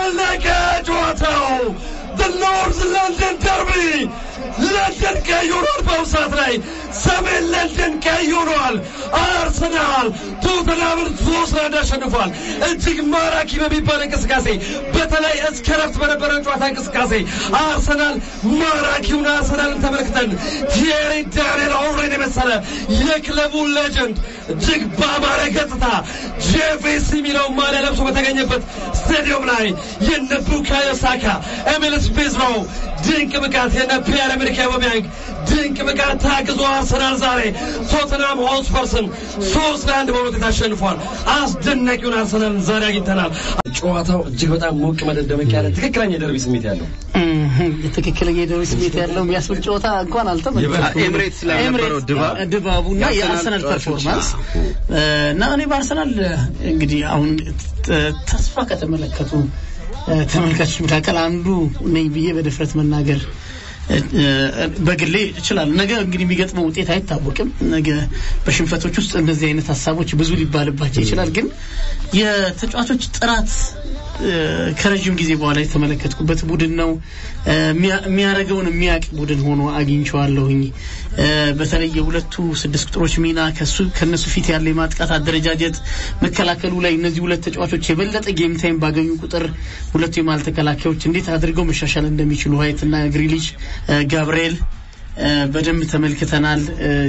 አለቀ ጨዋታው። the North London Derby ለንደን ቀይ ሆኗል። በአሁኑ ሰዓት ላይ ሰሜን ለንደን ቀይ ሆኗል። አርሰናል ቶተንሃምን ሶስት ለአንድ አሸንፏል። እጅግ ማራኪ በሚባል እንቅስቃሴ በተለይ እስከ ረፍት በነበረው ጨዋታ እንቅስቃሴ አርሰናል ማራኪውን አርሰናልን ተመልክተን ቲዬሪ ዳንኤል ኦውሬን የመሰለ የክለቡ ሌጀንድ እጅግ በአማረ ገጽታ ጄፌስ የሚለው ማሊያ ለብሶ በተገኘበት ስታዲየም ላይ የነ ቡካዮ ሳካ፣ ኤሚል ስሚዝ ሮው ድንቅ ብቃት የነ ፒየር ኤመሪክ አውባሜያንግ ድንቅ ብቃት ታግዞ አርሰናል ዛሬ ቶተንሃም ሆትስፐርስን ሶስት ለአንድ በሆነ ውጤት አሸንፏል። አስደናቂውን አርሰናልን ዛሬ አግኝተናል። ጨዋታው እጅግ በጣም ሞቅ መደደመቅ ያለ ትክክለኛ የደርቢ ስሜት ያለው ትክክለኛ የደርቢ ስሜት ያለው የሚያስብል ጨዋታ እንኳን አልተመለከትኩም። ኤምሬትስ ላይ የነበረው ድባብ ድባቡና የአርሰናል ፐርፎርማንስ እና እኔ በአርሰናል እንግዲህ አሁን ተስፋ ከተመለከቱ ተመልካቾች መካከል አንዱ ነኝ ብዬ በድፍረት መናገር በግሌ እችላለሁ። ነገ እንግዲህ የሚገጥመው ውጤት አይታወቅም። ነገ በሽንፈቶች ውስጥ እንደዚህ አይነት ሀሳቦች ብዙ ሊባልባቸው ይችላል። ግን የተጫዋቾች ጥራት ከረዥም ጊዜ በኋላ የተመለከትኩበት ቡድን ነው። የሚያደርገውን የሚያውቅ ቡድን ሆኖ አግኝቼዋለሁኝ። በተለይ የሁለቱ ስድስት ቁጥሮች ሚና ከሱ ከነሱ ፊት ያለ የማጥቃት አደረጃጀት፣ መከላከሉ ላይ እነዚህ ሁለት ተጫዋቾች የበለጠ ጌም ታይም ባገኙ ቁጥር ሁለቱ የማል ተከላካዮች እንዴት አድርገው መሻሻል እንደሚችሉ ዋይት እና ግሪሊሽ፣ ጋብርኤል በደንብ ተመልክተናል።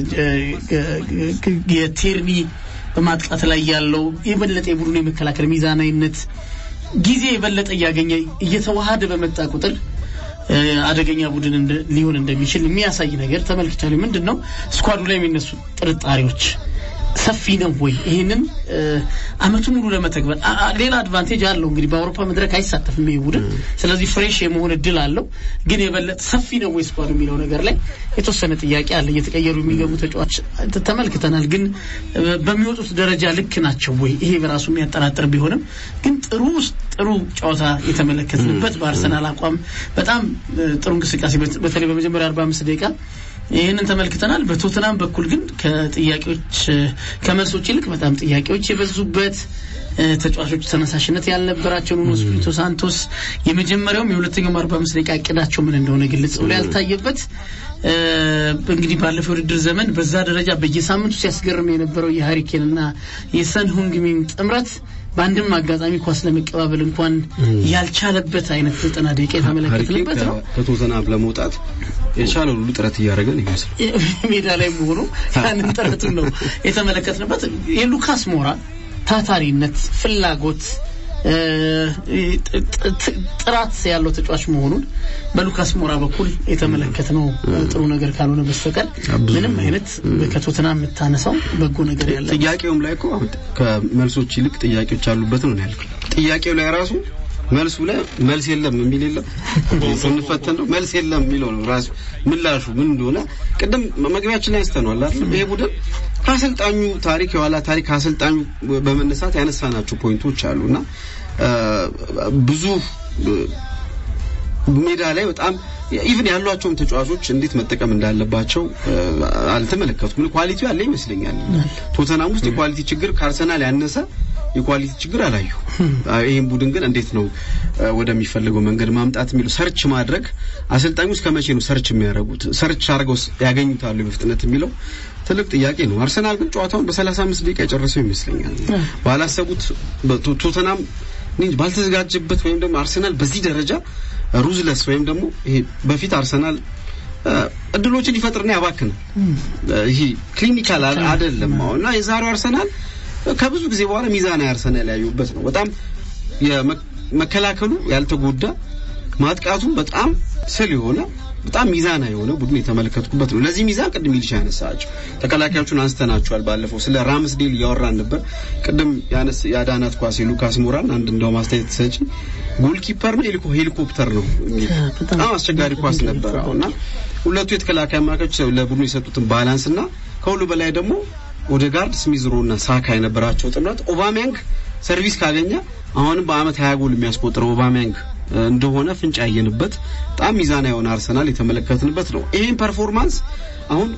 የቴርኒ በማጥቃት ላይ ያለው የበለጠ የቡድኑ የመከላከል ሚዛናዊነት ጊዜ የበለጠ እያገኘ እየተዋሃደ በመጣ ቁጥር አደገኛ ቡድን ሊሆን እንደሚችል የሚያሳይ ነገር ተመልክቻለሁ። ምንድን ነው ስኳዱ ላይ የሚነሱ ጥርጣሬዎች ሰፊ ነው ወይ? ይህንን አመቱን ሙሉ ለመተግበር ሌላ አድቫንቴጅ አለው። እንግዲህ በአውሮፓ መድረክ አይሳተፍም ይህ ቡድን፣ ስለዚህ ፍሬሽ የመሆን እድል አለው። ግን የበለጠ ሰፊ ነው ወይ ስኳዱ የሚለው ነገር ላይ የተወሰነ ጥያቄ አለ። እየተቀየሩ የሚገቡ ተጫዋች ተመልክተናል። ግን በሚወጡት ደረጃ ልክ ናቸው ወይ? ይሄ በራሱ የሚያጠራጥር ቢሆንም ግን ጥሩ ጥሩ ጨዋታ የተመለከትንበት በአርሰናል አቋም በጣም ጥሩ እንቅስቃሴ በተለይ በመጀመሪያ አርባ አምስት ደቂቃ ይህንን ተመልክተናል። በቶትናም በኩል ግን ከጥያቄዎች ከመልሶች ይልቅ በጣም ጥያቄዎች የበዙበት ተጫዋቾች ተነሳሽነት ያልነበራቸው ኑኖ ስፒሪቶ ሳንቶስ የመጀመሪያውም የሁለተኛውም አርባ አምስት ደቂቃ እቅዳቸው ምን እንደሆነ ግልጽ ብሎ ያልታየበት እንግዲህ ባለፈው ውድድር ዘመን በዛ ደረጃ በየሳምንቱ ሲያስገርም የነበረው የሀሪኬን እና የሰን ሁንግሚን ጥምረት በአንድም አጋጣሚ ኳስ ለመቀባበል እንኳን ያልቻለበት አይነት ዘጠና ደቂቃ የተመለከትንበት ነው። ከቶተናም ለመውጣት የቻለው ሁሉ ጥረት እያደረገ ነው ይመስል ሜዳ ላይ መሆኑ ያንን ጥረቱን ነው የተመለከትንበት። የሉካስ ሞራ ታታሪነት፣ ፍላጎት ጥራት ያለው ተጫዋች መሆኑን በሉካስ ሞራ በኩል የተመለከትነው ጥሩ ነገር ካልሆነ በስተቀር ምንም አይነት ከቶተናም የምታነሳው በጎ ነገር ያለ ጥያቄውም ላይ እኮ ከመልሶች ይልቅ ጥያቄዎች አሉበት ነው ያልኩት። ጥያቄው ላይ ራሱ መልሱ ላይ መልስ የለም የሚል የለም። ስንፈተን ነው መልስ የለም የሚለው ነው ራሱ ምላሹ ምን እንደሆነ ቅድም መግቢያችን ላይ አንስተነዋል አይደል? ይሄ ቡድን ከአሰልጣኙ ታሪክ የኋላ ታሪክ ከአሰልጣኙ በመነሳት ያነሳናቸው ፖይንቶች አሉና ብዙ ሜዳ ላይ በጣም ኢቭን ያሏቸውን ተጫዋቾች እንዴት መጠቀም እንዳለባቸው አልተመለከቱም። ኳሊቲው ያለ ይመስለኛል። ቶተናም ውስጥ የኳሊቲ ችግር ከአርሰናል ያነሰ የኳሊቲ ችግር አላዩ። ይህም ቡድን ግን እንዴት ነው ወደሚፈልገው መንገድ ማምጣት የሚለው ሰርች ማድረግ አሰልጣኙ እስከ መቼ ነው ሰርች የሚያደርጉት? ሰርች አድርገው ያገኙታሉ በፍጥነት የሚለው ትልቅ ጥያቄ ነው። አርሰናል ግን ጨዋታውን በ35 ደቂቃ የጨረሰው ይመስለኛል። ባላሰቡት ቶተናም ባልተዘጋጀበት ወይም ደግሞ አርሰናል በዚህ ደረጃ ሩዝለስ ወይም ደግሞ ይሄ በፊት አርሰናል እድሎችን ይፈጥርና ያባክናል። ይሄ ክሊኒካል አይደለም እና የዛሬው አርሰናል ከብዙ ጊዜ በኋላ ሚዛናዊ አርሰናል ያዩበት ነው። በጣም መከላከሉ ያልተጎዳ ማጥቃቱ በጣም ስል የሆነ በጣም ሚዛና የሆነ ቡድን የተመለከትኩበት ነው። ለዚህ ሚዛን ቅድም ይልሻ ያነሳቸው ተከላካዮቹን አንስተናቸዋል። ባለፈው ስለ ራምስዴል እያወራን ነበር። ቅድም ያነስ የአዳናት ኳስ የሉካስ ሞራን አንድ እንደውም አስተያየት ሰጪ ጎልኪፐር ነው ሄሊኮፕተር ነው የሚል በጣም አስቸጋሪ ኳስ ነበር። እና ሁለቱ የተከላካይ አማካዮች ለቡድኑ የሰጡትን ባላንስ እና ከሁሉ በላይ ደግሞ ኦዴጋርድ፣ ስሚዝሮ እና ሳካ የነበራቸው ጥምረት ኦባሜያንግ ሰርቪስ ካገኘ አሁንም በአመት ሀያ ጎል የሚያስቆጥረው ኦባሜያንግ እንደሆነ ፍንጭ ያየንበት በጣም ሚዛና የሆነ አርሰናል የተመለከትንበት ነው። ይሄን ፐርፎርማንስ አሁን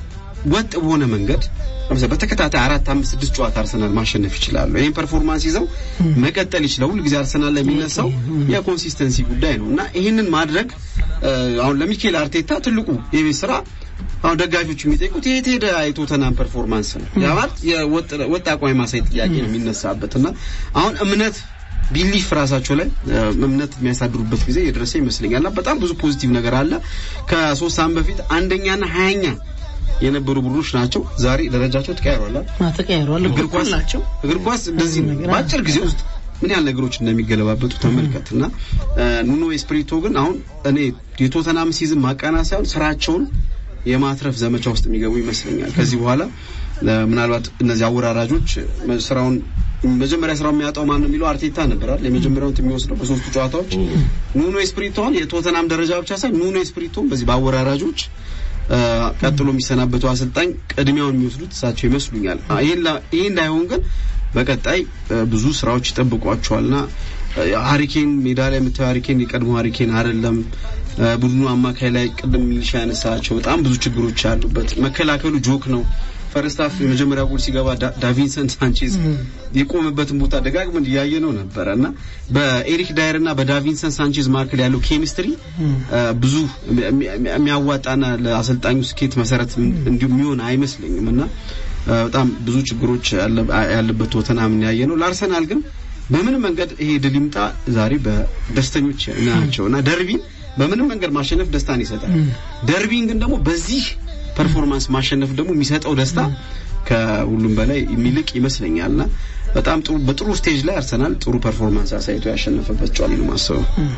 ወጥ በሆነ መንገድ ለምሳሌ በተከታታይ አራት አምስት ስድስት ጨዋታ አርሰናል ማሸነፍ ይችላሉ። ይህን ፐርፎርማንስ ይዘው መቀጠል ይችላል። ሁል ጊዜ አርሰናል ላይ የሚነሳው የኮንሲስተንሲ ጉዳይ ነው እና ይህንን ማድረግ እ፣ አሁን ለሚኬል አርቴታ ትልቁ የቤት ስራ አሁን ደጋፊዎች የሚጠይቁት የት ሄደ የቶተናም ፐርፎርማንስ ነው። ያ ማለት የወጥ ወጥ አቋም የማሳየት ጥያቄ ነው የሚነሳበት እና አሁን እምነት ቢሊፍ ራሳቸው ላይ እ፣ እምነት የሚያሳድሩበት ጊዜ የደረሰ ይመስለኛል እና በጣም ብዙ ፖዚቲቭ ነገር አለ። ከሶስት ሳምንት በፊት አንደኛና ሀያኛ የነበሩ ቡድኖች ናቸው። ዛሬ ደረጃቸው ተቀያይሯል። አ፣ ተቀያይረዋል። እግር ኳስ ናቸው። እግር ኳስ እንደዚህ ነው። ነገር በአጭር ጊዜ ውስጥ ምን ያህል ነገሮች እንደሚገለባበጡ ተመልከት እና እ፣ ኑኖ ኤስፕሪቶ ግን አሁን እኔ የቶተናም ሲዝን ማቃና ሳይሆን ስራቸውን የማትረፍ ዘመቻ ውስጥ የሚገቡ ይመስለኛል። ከዚህ በኋላ እ፣ ምናልባት እነዚህ አወራራጆች እ፣ ስራውን መጀመሪያ ስራው የሚያጣው ማን ነው የሚለው አርቴታ ነበር አይደል? የመጀመሪያውን የሚወስደው በሶስቱ ጨዋታዎች ኑኖ ኤስፕሪቶን የቶተናም ደረጃ ብቻ ሳይሆን ኑኖ ኤስፕሪቶን በዚህ በአወራራጆች እ፣ ቀጥሎ የሚሰናበቱ አሰልጣኝ ቅድሚያውን የሚወስዱት እሳቸው ይመስሉኛል። አ፣ ይሄን ላ- ይሄ እንዳይሆን ግን በቀጣይ እ፣ ብዙ ስራዎች ይጠብቋቸዋልና እ፣ ሃሪኬን ሜዳ ላይ የምታየው ሃሪኬን የቀድሞ ሃሪኬን አይደለም። እ፣ ቡድኑ አማካይ ላይ ቅድም ሚሊሻ ያነሳቸው በጣም ብዙ ችግሮች ያሉበት፣ መከላከሉ ጆክ ነው። ፈርስት ሃፍ የመጀመሪያ ጎል ሲገባ ዳ- ዳቪንሰን ሳንቼዝ የቆመበትን ቦታ ደጋግመን እያየ ነው ነበረ እና በኤሪክ ዳየር እና በዳቪንሰን ሳንቼዝ መካከል ያለው ኬሚስትሪ እ፣ ብዙ የሚ- የሚ- የሚያዋጣና ለአሰልጣኙ ስኬት መሰረት እንዲሁ የሚሆን አይመስለኝም እና እ፣ በጣም ብዙ ችግሮች ያለ- ያለበት ቶተንሃም ያየ ነው። ለአርሰናል ግን በምንም መንገድ ይሄ ድል ይምጣ ዛሬ በደስተኞች ናቸው እና ደርቢን በምንም መንገድ ማሸነፍ ደስታን ይሰጣል። ደርቢን ግን ደግሞ በዚህ ፐርፎርማንስ ማሸነፍ ደግሞ የሚሰጠው ደስታ ከሁሉም በላይ የሚልቅ ይመስለኛልና በጣም ጥሩ በጥሩ ስቴጅ ላይ አርሰናል ጥሩ ፐርፎርማንስ አሳይቶ ያሸነፈበት ጨዋታ ነው ማሰበው።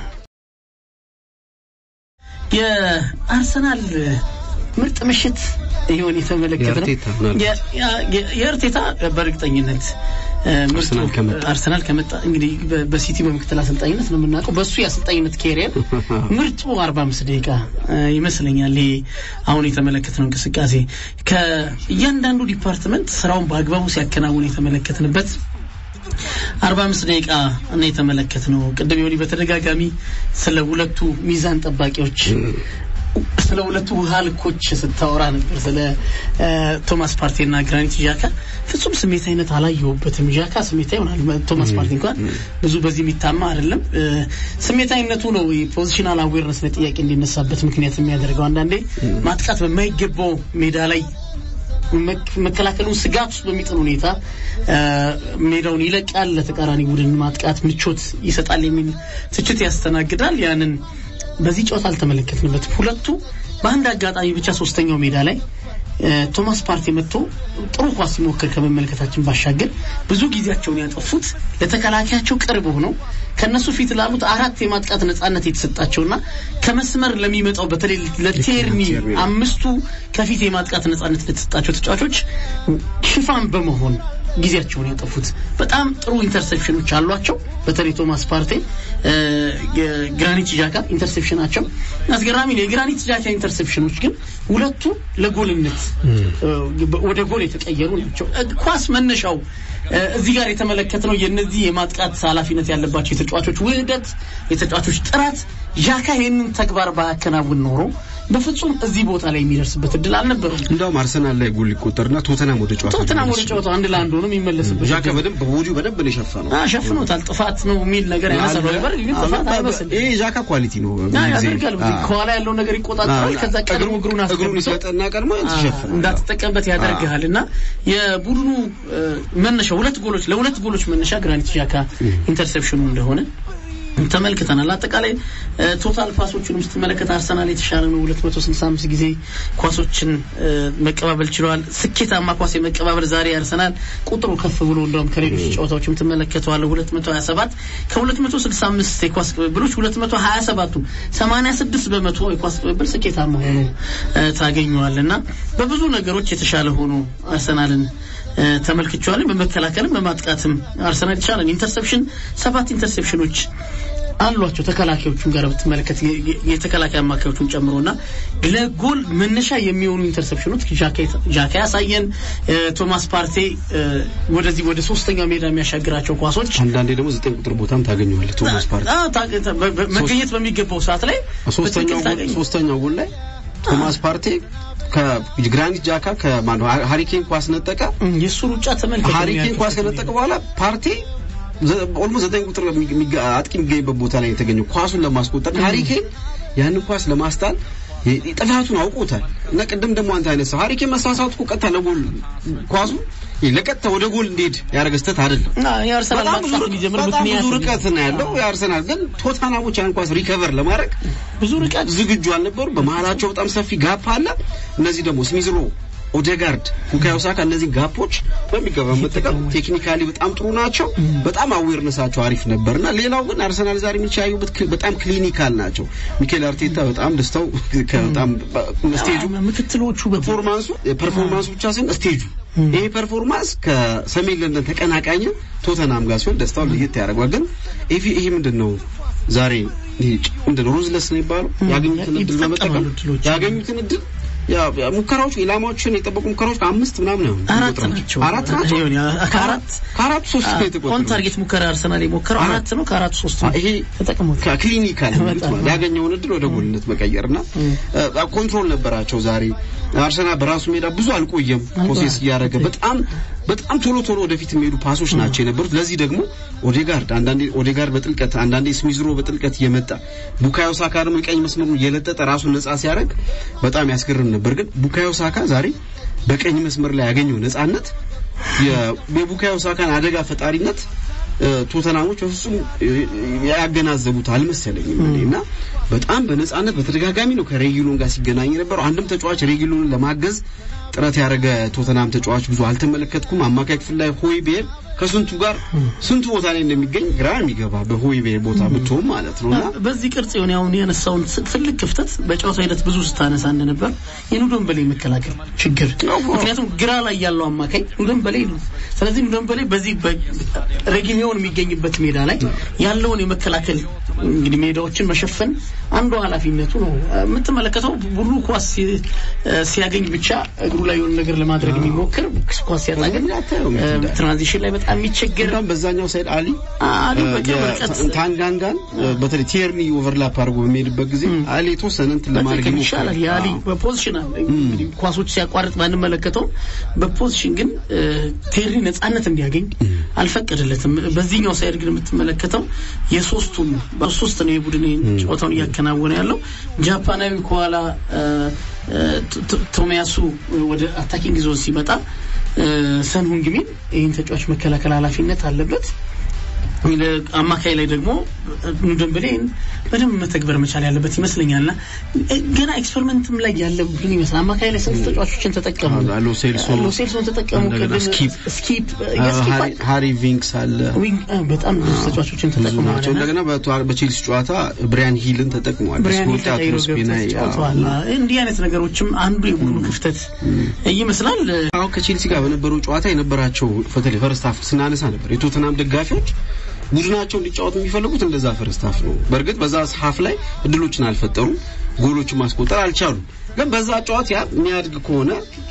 የአርሰናል ምርጥ ምሽት ይሆን የተመለከተ ነው። የአርቴታ ምናልባት። የ- ያ- የ- የአርቴታ በእርግጠኝነት እ፣ ምርጡ አርሰናል ከመጣ። አርሰናል ከመጣ እንግዲህ በ- በሲቲ በምክትል አሰልጣኝነት ነው የምናውቀው። በሱ የአሰልጣኝነት ኬሪየር ምርጡ 45 ደቂቃ እ፣ ይመስለኛል። ይሄ አሁን የተመለከትነው እንቅስቃሴ ከእያንዳንዱ ዲፓርትመንት ስራውን በአግባቡ ሲያከናውን የተመለከትንበት አርባ አምስት ደቂቃ እና የተመለከት ነው። ቅድም የሆኒ በተደጋጋሚ ስለ ሁለቱ ሚዛን ጠባቂዎች ስለ ሁለቱ ውሃ ልኮች ስታወራ ነበር። ስለ እ፣ ቶማስ ፓርቴና ግራኒት ዣካ ፍጹም ስሜታዊነት አላየሁበትም። ዣካ ስሜታዊ ይሆናል። ቶማስ ፓርቲ እንኳን ብዙ በዚህ የሚታማ አይደለም። እ፣ ስሜታዊነቱ ነው የፖዚሽናል አዌርነስ ላይ ጥያቄ እንዲነሳበት ምክንያት የሚያደርገው። አንዳንዴ ማጥቃት በማይገባው ሜዳ ላይ መክ- መከላከሉን ስጋት ውስጥ በሚጥል ሁኔታ እ፣ ሜዳውን ይለቃል፣ ለተቃራኒ ቡድን ማጥቃት ምቾት ይሰጣል የሚል ትችት ያስተናግዳል። ያንን በዚህ ጨዋታ አልተመለከትንበትም። ሁለቱ በአንድ አጋጣሚ ብቻ ሶስተኛው ሜዳ ላይ እ፣ ቶማስ ፓርቲ መጥቶ ጥሩ ኳስ ሲሞክር ከመመልከታችን ባሻገር ብዙ ጊዜያቸውን ያጠፉት ለተከላካያቸው ቅርብ ሆነው ከነሱ ፊት ላሉት አራት የማጥቃት ነጻነት የተሰጣቸውና ከመስመር ለሚመጣው በተለይ ለቴርኒ አምስቱ ከፊት የማጥቃት ነጻነት ለተሰጣቸው ተጫዋቾች ሽፋን በመሆን ጊዜያቸውን ያጠፉት በጣም ጥሩ ኢንተርሴፕሽኖች አሏቸው። በተለይ ቶማስ ፓርቴ እ፣ የግራኒት ዣካ ኢንተርሴፕሽናቸው አስገራሚ ነው። የግራኒት ዣካ ኢንተርሴፕሽኖች ግን ሁለቱ ለጎልነት እ፣ ወደ ጎል የተቀየሩ ናቸው። እ፣ ኳስ መነሻው እ፣ እዚህ ጋር የተመለከትነው የነዚህ የማጥቃት ኃላፊነት ያለባቸው የተጫዋቾች ውህደት፣ የተጫዋቾች ጥራት ዣካ ይህንን ተግባር ባያከናውን ኖሮ በፍጹም እዚህ ቦታ ላይ የሚደርስበት እድል አልነበረም። እንደውም አርሰናል ላይ ጎል ሊቆጠርና ቶተናም ወደ ጨዋታ ቶትናም ወደ ሊመለስ ጨዋታው አንድ ለአንድ ሆኖ የሚመለስበት ዣካ በደንብ በቦዲው በደንብ ነው የሸፈነው። አ ሸፍኖታል። ጥፋት ነው የሚል ነገር ያነሳሉ ነበር፣ ግን ጥፋት አይመስልም። ይሄ ዣካ ኳሊቲ ነው። አ ብዙ ጊዜ። ያደርጋል። አ፣ ከኋላ ያለውን ነገር ይቆጣጠራል። አ፣ ከዛ ቀድሞ እግሩን እግሩን አስገብቶ ይሰጠና ቀድሞ ይሸፍናል። እንዳትጠቀምበት ያደርግሃል እና የቡድኑ እ፣ መነሻ ሁለት ጎሎች ለሁለት ጎሎች መነሻ ግራኒት ዣካ ኢንተርሴፕሽኑ እንደሆነ ተመልክተናል። አጠቃላይ እ፣ ቶታል ፓሶቹንም ስትመለከት አርሰናል የተሻለ ነው። 265 ጊዜ ኳሶችን እ፣ መቀባበል ችለዋል። ስኬታማ ኳስ የመቀባበል ዛሬ አርሰናል ቁጥሩ ከፍ ብሎ እንደውም ከሌሎች ጨዋታዎችም ትመለከተዋለህ 227 ከ265 የኳስ ቅብብሎች 227ቱ 86 በመቶ የኳስ ቅብብል ስኬታማ ሆኖ እ፣ ታገኘዋል እና በብዙ ነገሮች የተሻለ ሆኖ አርሰናልን እ፣ ተመልክቼዋለሁ። በመከላከልም በማጥቃትም አርሰናል ይቻላል። ኢንተርሴፕሽን ሰባት ኢንተርሴፕሽኖች አሏቸው። ተከላካዮቹን ጋር ብትመለከት የ- የ- የተከላካይ አማካዮቹን ጨምሮና ለጎል መነሻ የሚሆኑ ኢንተርሴፕሽኖች ጃካ- ጃካ ያሳየን እ፣ ቶማስ ፓርቴ እ፣ ወደዚህ ወደ ሶስተኛው ሜዳ የሚያሻግራቸው ኳሶች አንዳንዴ ደግሞ ዘጠኝ ቁጥር ቦታም ታገኘዋለህ ቶማስ ፓርቲ አዎ፣ ታ- ታ- በ- በ- መገኘት በሚገባው ሰዓት ላይ ሶስተኛው በትክክል ጎል ታገኘ ሶስተኛው ጎል ላይ ቶማስ ፓርቴ ከግራኒት ጃካ ከማነው ሃሪኬን ኳስ ነጠቀ። የእሱ ሩጫ ተመልከት። ሃሪኬን ኳስ ከነጠቀ በኋላ ፓርቴ ኦልሞስት ዘጠኝ ቁጥር የሚገ- አጥቂ የሚገኝበት ቦታ ላይ የተገኘው ኳሱን ለማስቆጠር ሃሪኬን ያንን ኳስ ለማስጣል የ- ጥፋቱን አውቆታል እና ቅድም ደግሞ አንተ አይነት ሰው ሃሪኬን መሳሳቱ እኮ ቀጥታ ለጎል ኳሱ ይሄ ለቀጥታ ወደ ጎል እንዲሄድ ያደረገ ስህተት አይደለም። እና የአርሰናል በጣም ብዙ ማጥቃት ርቅ- እንዲጀምር በጣም ምክንያት ብዙ ርቀት ነው ያለው የአርሰናል ግን ቶተናሞች ያን ኳስ ሪከቨር ለማድረግ ብዙ ርቀት ዝግጁ አልነበሩ። በመሀላቸው በጣም ሰፊ ጋፕ አለ። እነዚህ ደግሞ ስሚዝሮ፣ ኦዴጋርድ፣ ቡካዮ ሳካ እነዚህ ጋፖች በሚገባ መጠቀም ቴክኒካሊ በጣም ጥሩ ናቸው። በጣም አዌርነሳቸው አሪፍ ነበርና ሌላው ግን አርሰናል ዛሬ የሚቻዩበት ክል- በጣም ክሊኒካል ናቸው። ሚኬል አርቴታ በጣም ደስተው በጣም ስቴጁ ምክትሎቹ በ- ፐርፎርማንሱ ፐርፎርማንሱ ብቻ ሳይሆን ስቴጁ ይሄ ፐርፎርማንስ ከሰሜን ለንደን ተቀናቃኝ ቶተናም ጋር ሲሆን ደስታውን ለየት ያደርገዋል። ግን ይሄ ይሄ ምንድን ነው ዛሬ ይሄ ምንድን ነው ሩዝለስ ነው የሚባለው ያገኙትን እድል ይጠቀማሉ በመጠቀም እድሎችን። ያገኙትን እድል ያ ያ ሙከራዎች ኢላማዎችን የጠበቁ ሙከራዎች ከአምስት ምናምን ነው አራት ናቸው። አራት ናቸው ይሁን፣ ያ- ከአራት ከአራት ሶስት ነው ኦን የተቆጠሩት ታርጌት ሙከራ አርሰናል የሞከረው አራት አራት ነው። ከአራቱ ሶስት ነው ይሄ ተጠቅሞታል። ከክሊኒካል የሚሉት በጣም ማለት ያገኘውን እድል ወደ ጎልነት መቀየርና አ፣ ኮንትሮል ነበራቸው። ዛሬ አርሰናል በራሱ ሜዳ ብዙ አልቆየም፣ ፕሮሴስ እያደረገ በጣም በጣም ቶሎ ቶሎ ወደፊት የሚሄዱ ፓሶች ናቸው የነበሩት። ለዚህ ደግሞ ኦዴጋርድ አንዳንዴ ኦዴጋርድ በጥልቀት አንዳንዴ ስሚዝሮ በጥልቀት እየመጣ ቡካዮ ሳካ ደግሞ የቀኝ መስመሩን እየለጠጠ ራሱን ነጻ ሲያደርግ በጣም ያስገርም ነበር። ግን ቡካዮ ሳካ ዛሬ በቀኝ መስመር ላይ ያገኘው ነጻነት የ- የቡካዮ ሳካን አደጋ ፈጣሪነት እ፣ ቶተናሞች በፍጹም እ፣ ያገናዘቡት አልመሰለኝም እኔ እና በጣም በነጻነት በተደጋጋሚ ነው ከሬጊሎን ጋር ሲገናኝ የነበረው። አንድም ተጫዋች ሬጊሎንን ለማገዝ ጥረት ያደረገ ቶተናም ተጫዋች ብዙ አልተመለከትኩም። አማካይ ክፍል ላይ ሆይ ቤር ከስንቱ ጋር ስንቱ ቦታ ላይ እንደሚገኝ ግራ የሚገባ በሆይ ቤር ቦታ ብትሆን ማለት ነው እና በዚህ ቅርጽ የሆነ አሁን ያነሳውን ስ- ትልቅ ክፍተት በጨዋታ ሂደት ብዙ ስታነሳ እንደነበር የኑዶን በላይ መከላከል ችግር። ምክንያቱም ግራ ላይ ያለው አማካይ ኑዶን በላይ ነው። ስለዚህ ኑዶን በላይ በዚህ ሬጊሚዮን የሚገኝበት ሜዳ ላይ ያለውን የመከላከል እንግዲህ ሜዳዎችን መሸፈን አንዱ ኃላፊነቱ ነው። የምትመለከተው ሁሉ ኳስ ሲ- ሲያገኝ ብቻ እግሩ ላይ የሆነ ነገር ለማድረግ የሚሞክር ኳስ ሲያጣ ግን አታየውም እ፣ እንዳለ። ትራንዚሽን ላይ በጣም የሚቸገር እንደውም በዛኛው ሳይድ አሊ አሊ በቅርብ ርቀት ታንጋንጋን በተለይ ቲየርኒ ኦቨርላፕ አድርጎ በሚሄድበት ጊዜ አሊ የተወሰነ እንትን ለማድረግ መጠቀም ይሞክራል። ይሻላል። የአሊ አዎ። በፖዚሽን አለ እንግዲህ ኳሶች ሲያቋርጥ ባንመለከተው በፖዚሽን ግን እ፣ ቴሪ ነጻነት እንዲያገኝ አልፈቀደለትም። በዚህኛው ሳይድ ግን የምትመለከተው የሶስቱም በሶስት ነው የቡድን ጨዋታውን እያከናወነ ያለው ጃፓናዊ ከኋላ እ፣ እ፣ ቶ- ቶ- ቶሚያሱ ወደ አታኪንግ ዞን ሲመጣ እ፣ ሰን ሁንግሚን ይህን ተጫዋች መከላከል ኃላፊነት አለበት። አማካይ ላይ ደግሞ ኑደንበሌን በደንብ መተግበር መቻል ያለበት ይመስለኛልና እ፣ ገና ኤክስፐሪመንትም ላይ ያለ ቡድን ይመስላል። አማካይ ላይ ስንት ተጫዋቾችን ተጠቀሙ? አሎ ሴልሶ ሎ ሴልሶን ተጠቀሙ። እንደገና ቅድም ስኪፕ ስኪፕ አ፣ የስኪፕ ሃሪ- ሃሪ ቪንክስ አለ ዊንግ እ፣ በጣም ብዙ ተጫዋቾችን ብዙ ተጠቅመዋል ናቸው። እና እንደገና በቷ- በቼልሲ ጨዋታ ብሪያን ሂልን ተጠቅሟል። ብሪያን ሂል በስኮት ተቀይሮ አትሞስፌና ገብተው ተጫውተዋል። እንዲህ አይነት ነገሮችም አንዱ የቡድኑ ክፍተት ይመስላል። አሁን ከቼልሲ ጋር በነበረው ጨዋታ የነበራቸው በተለይ ፈርስት ሃፍ ስናነሳ ነበር የቶተናም ደጋፊዎች ቡድናቸው እንዲጫወት የሚፈልጉት እንደዛ ፈርስት ሃፍ ነው። በእርግጥ በዛ ሃፍ ላይ እድሎችን አልፈጠሩም፣ ጎሎችን ማስቆጠር አልቻሉም። ግን በዛ ጨዋታ ያ የሚያድግ ከሆነ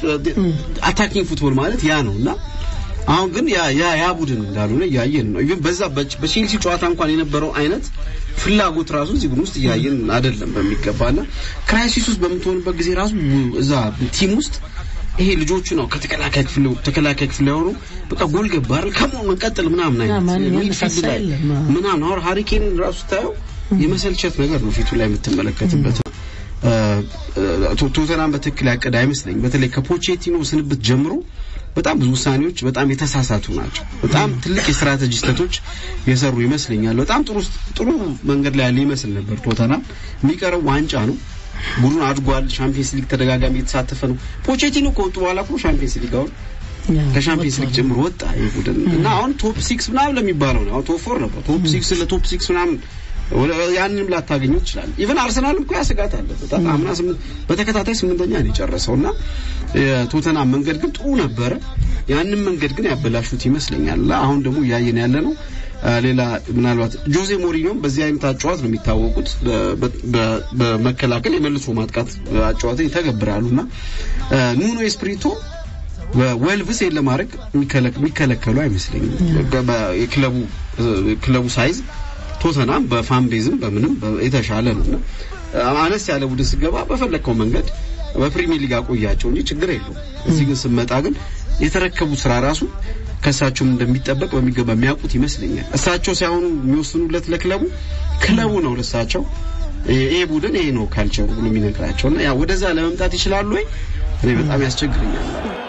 አታኪንግ ፉትቦል ማለት ያ ነው እና አሁን ግን ያ ያ ያ ቡድን እንዳልሆነ እያየን ነው። ኢቭን በዛ በች- በቼልሲ ጨዋታ እንኳን የነበረው አይነት ፍላጎት ራሱ እዚህ ቡድን ውስጥ እያየን አይደለም በሚገባና ክራይሲስ ውስጥ በምትሆንበት ጊዜ ራሱ እዛ ቲም ውስጥ ይሄ ልጆቹ ነው ከተከላካይ ክፍል ተከላካይ ክፍል ያወሩ በቃ ጎል ገባ አይደል ከመሆን መቀጠል ምናምን አይነት ማንም ሚድፊልድ ያነሳሳ ላይ የለም። ምናምን አሁን ሃሪኬን ራሱ ስታየው የመሰልቸት ነገር ነው ፊቱ ላይ የምትመለከትበት እ፣ ቶ- ቶተናም በትክክል ያቀደ አይመስለኝም። በተለይ ከፖቼቲኖ ስንብት ጀምሮ በጣም ብዙ ውሳኔዎች በጣም የተሳሳቱ ናቸው። በጣም ትልቅ የስትራቴጂ ስህተቶች የሰሩ ይመስለኛል። በጣም ጥሩ ጥሩ መንገድ ላይ ያለ ይመስል ነበር ቶተናም። የሚቀረው ዋንጫ ነው። ቡድኑ አድጓል። ሻምፒየንስ ሊግ ተደጋጋሚ የተሳተፈ ነው። ፖቼቲኖ ከወጡ በኋላ እኮ ሻምፒየንስ ሊግ አሁን ከሻምፒየንስ ሊግ ጀምሮ ወጣ ይህ ቡድን እና አሁን ቶፕ ሲክስ ምናምን ለሚባለው ነው። አሁን ቶፕ ፎር ነበር። ቶፕ ሲክስ ለቶፕ ሲክስ ምናምን ወደ- ያንንም ላታገኙ ይችላል። ኢቨን አርሰናል እኮ ያስጋት አለበት። አምና ስምንት በተከታታይ ስምንተኛ ነው የጨረሰው እና የቶተናም መንገድ ግን ጥሩ ነበረ። ያንን መንገድ ግን ያበላሹት ይመስለኛል። እና አሁን ደግሞ እያየን ያለ ነው አ፣ ሌላ ምናልባት ጆዜ ሞሪኞም በዚህ አይነት አጨዋወት ነው የሚታወቁት። በ- በ- በመከላከል የመልሶ ማጥቃት አጨዋወትን ይተገብራሉና አ፣ ኑኖ ኤስፕሪቶ በዌልቭስ ይሄን ለማድረግ የሚከለክ- የሚከለከሉ አይመስለኝም። በ- በ- የክለቡ ክለቡ ሳይዝ ቶተናም በፋን ቤዝም በምንም በ- የተሻለ ነው እና አነስ ያለ ቡድን ስገባ በፈለግከው መንገድ በፕሪሚየር ሊግ አቆያቸው እንጂ ችግር የለውም። እዚህ ግን ስመጣ ግን የተረከቡት ስራ ራሱ ከእሳቸውም እንደሚጠበቅ በሚገባ የሚያውቁት ይመስለኛል። እሳቸው ሳይሆኑ የሚወስኑለት ለክለቡ ክለቡ ነው ለእሳቸው ይሄ ቡድን ይሄ ነው ካልቸሩ ብሎ የሚነግራቸው እና ያ ወደዛ ለመምጣት ይችላሉ ወይ? እኔ በጣም ያስቸግረኛል።